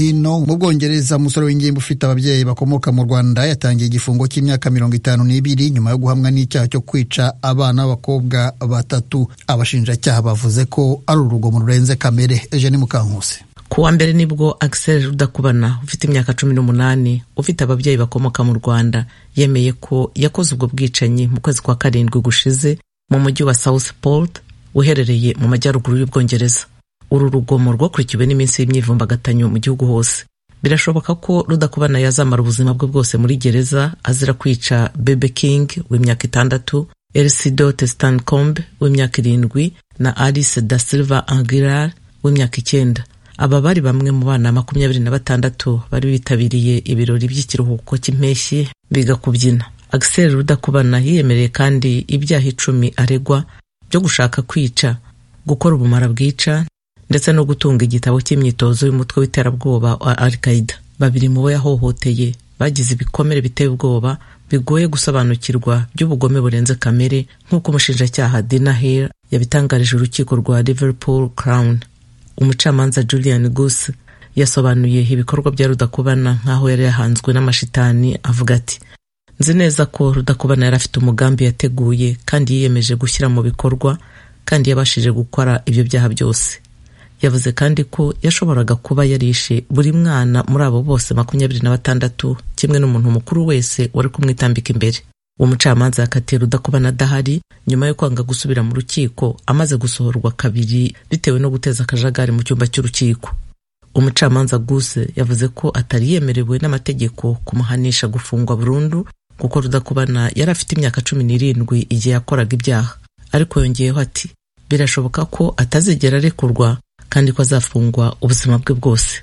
hino mu bwongereza umusore w'ingimbi ufite ababyeyi bakomoka mu rwanda yatangiye igifungo cy'imyaka mirongo itanu n'ibiri nyuma yo guhamwa n'icyaha cyo kwica abana b'abakobwa batatu abashinjacyaha bavuze ko ari urugomo rurenze kamere eugene mukankusi ku wa mbere nibwo Axel Rudakubana ufite imyaka cumi n'umunani ufite ababyeyi bakomoka mu Rwanda yemeye ko yakoze ubwo bwicanyi mu kwezi kwa karindwi gushize mu mujyi wa Southport uherereye mu majyaruguru y'Ubwongereza uru rugomo rwakurikiwe n'iminsi y'imyivumbagatanyo mu gihugu hose birashoboka ko Rudakubana yazamara ubuzima bwe bwose muri gereza azira kwica Bebe King w'imyaka itandatu Elcidote Stancombe w'imyaka irindwi na Alice da Silva Aguilar w'imyaka icyenda aba bari bamwe mu bana makumyabiri na batandatu bari bitabiriye ibirori by'ikiruhuko cy'impeshyi biga kubyina Axel Rudakubana yiyemereye kandi ibyaha icumi aregwa byo gushaka kwica gukora ubumara bwica ndetse no gutunga igitabo cy'imyitozo y'umutwe w'iterabwoba wa Al-Qaeda babiri mu bo yahohoteye bagize ibikomere biteye ubwoba bigoye gusobanukirwa by'ubugome burenze kamere nk'uko umushinjacyaha Dina Hill yabitangarije urukiko rwa Liverpool Crown umucamanza Julian Goose yasobanuye ibikorwa bya Rudakubana nk'aho yari yahanzwe n'amashitani avuga ati nzi neza ko Rudakubana yari afite umugambi yateguye kandi yiyemeje gushyira mu bikorwa kandi yabashije gukora ibyo byaha byose yavuze kandi ko yashoboraga kuba yarishe buri mwana muri abo bose makumyabiri na batandatu kimwe n'umuntu mukuru wese wari kumwitambika imbere uwo mucamanza yakatiye Rudakubana adahari nyuma yo kwanga gusubira mu rukiko amaze gusohorwa kabiri bitewe no guteza akajagari mu cyumba cy'urukiko umucamanza Guse yavuze ko atari yemerewe n'amategeko kumuhanisha gufungwa burundu kuko Rudakubana yari afite imyaka cumi n'irindwi igihe yakoraga ibyaha ariko yongeyeho ati birashoboka ko atazigera arekurwa kandi ko azafungwa ubuzima bwe bwose